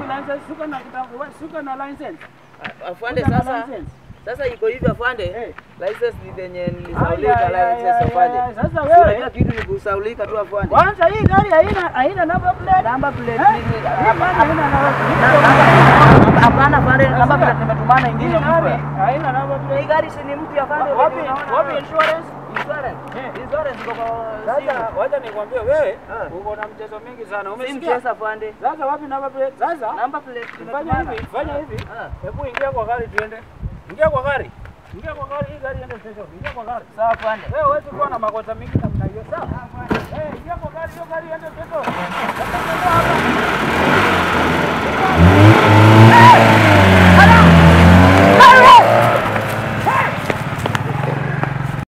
wapi license? Suka na kitambo, wewe suka na license. Afande Suka na sasa license. sasa iko hivi afande. Eh. License ni venye Aya, nilisaulika aya, aya, license afande. aya, Sasa Sio kila wewe kitu ni kusaulika tu afande. kwanza hii gari haina haina number plate. Namba plate Eh? nini? Hii gari haina number Na- plate. namba- Hapana afande, namba plate nimetumana Hii ingine gari mpya. haina number Hii plate. gari si ni mpya afande. Wapi unaona wapi wewe. insurance? Insurance. Eh. Insurance iko kwa Sasa simu. wacha nikwambie wewe Ah. uko na mchezo mingi sana. Si Umesikia? mchezo afande. Sasa wapi number plate? Sasa Namba plate fanya nimetumana. hivi, fanya hivi. Ah. Hebu ingia kwa gari tuende. Ingia kwa gari. Ingia kwa gari, hii gari iende station. Ingia kwa gari. Sawa afande. Wewe huwezi kuwa na makosa mingi namna hiyo. Sawa? Eh, ingia kwa gari, hiyo gari iende station. Sasa, hapa.